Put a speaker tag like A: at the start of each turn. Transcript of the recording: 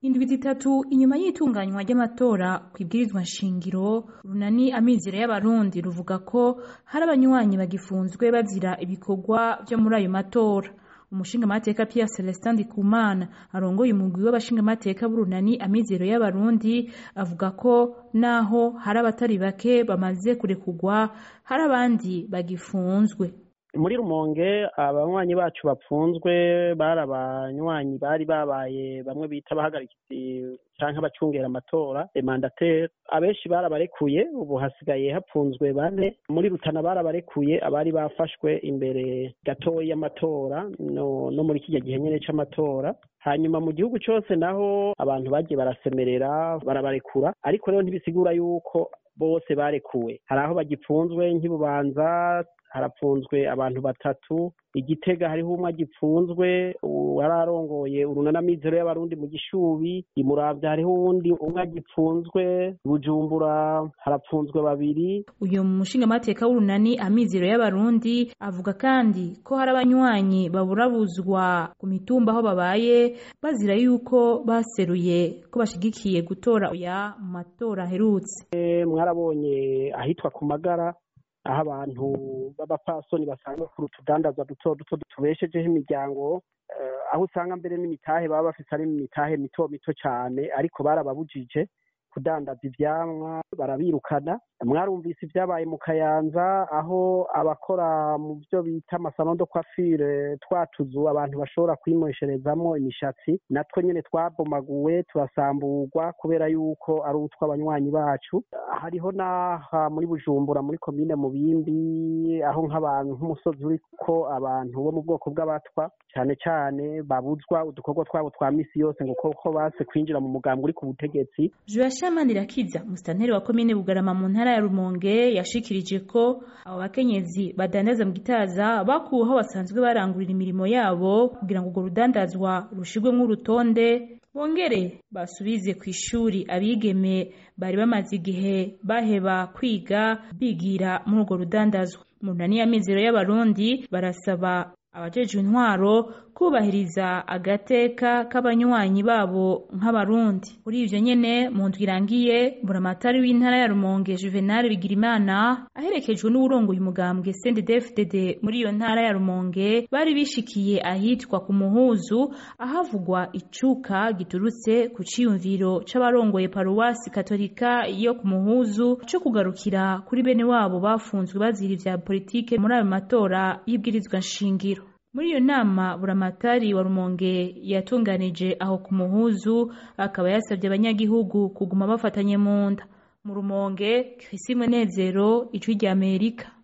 A: indwi zitatu inyuma y'itunganywa ry'amatora ku ibwirizwa nshingiro runani amizero y'abarundi ruvuga ko hari abanywanyi bagifunzwe bazira ibikorwa vyo muri ayo matora umushingamateka Pierre Celestin Ndikumana arongoye umugwi w'abashingamateka b'urunani amizero y'abarundi avuga ko naho hari abatari bake bamaze kurekurwa hari abandi bagifunzwe
B: muri rumonge abanywanyi bacu bapfunzwe bari abanywanyi bari babaye bamwe bita abahagarikizi canke abacungera amatora emandateri abenshi barabarekuye ubu hasigaye hapfunzwe bane muri rutana barabarekuye abari bafashwe imbere gatoya y'amatora no, no muri kirya gihe nyene c'amatora hanyuma mu gihugu cose naho abantu bagiye barasemerera barabarekura ariko rero ntibisigura yuko bose barekuwe hari aho bagipfunzwe nk'ibubanza harapfunzwe abantu batatu igitega hariho umwe agipfunzwe wari arongoye urunanamizero y'abarundi mu gishubi imuravya hariho uwundi umwe agipfunzwe bujumbura harapfunzwe babiri
A: uyu mushingamateka w'urunani amizero y'abarundi avuga kandi ko hari abanywanyi baburabuzwa ku mitumba aho babaye bazira yuko baseruye ko bashigikiye gutora oya mu matora aherutse
B: mwarabonye ahitwa ku magara aho abantu b'abapfasoni basanzwe ku tudandaza duto duto tubeshejeho imiryango aho usanga mbere n'imitahe baba bafise ari imitahe mito mito cyane ariko barababujije kudandaza ivyamwa barabirukana mwarumvise ibyabaye mu kayanza aho abakora mu byo bita amasalo de coiffure twatuzu abantu bashobora kwimosherezamo imishatsi natwo nyene twabomaguwe turasamburwa kubera yuko ari utw'abanywanyi bacu hariho n'aha muri bujumbura muri komine mubimbi aho nk'abantu nk'umusozi uriko abantu bo mu bwoko bw'abatwa cyane cyane babuzwa udukorwa twabo twa misi yose ngo koko base kwinjira mu mugambi uri ku butegetsi
A: Manirakiza musitanteri wa komine Bugarama mu ntara ya Rumonge yashikirije ko abo bakenyezi badandaza mu gitaza bakuwe aho basanzwe barangurira imirimo yabo kugira ngo urwo rudandazwa rushirwemwo urutonde bongere basubize ku ishuri abigeme bari bamaze igihe baheba kwiga bigira muri urwo rudandazwa mu nani y'amizero y'abarundi barasaba abajejwe intwaro kubahiriza agateka k'abanywanyi babo nk'abarundi kuri ivyo nyene mu ndwi irangiye buramatari w'intara ya rumonge juvenal bigirimana aherekejwe n'uwurongoye umugambwe cndd muri iyo ntara ya rumonge bari bishikiye ahitwa ku muhuzu ahavugwa icuka giturutse ku ciyumviro c'abarongoye paruwasi katolika yo ku muhuzu co kugarukira kuri bene wabo bafunzwe bazira ivya politike muri ayo matora y'ibwirizwa nshingiro muri iyo nama buramatari wa rumonge yatunganije aho ku muhuzu akaba yasabye abanyagihugu kuguma bafatanye mu nda mu rumonge Chrisi Munezero ijwi ry'Amerika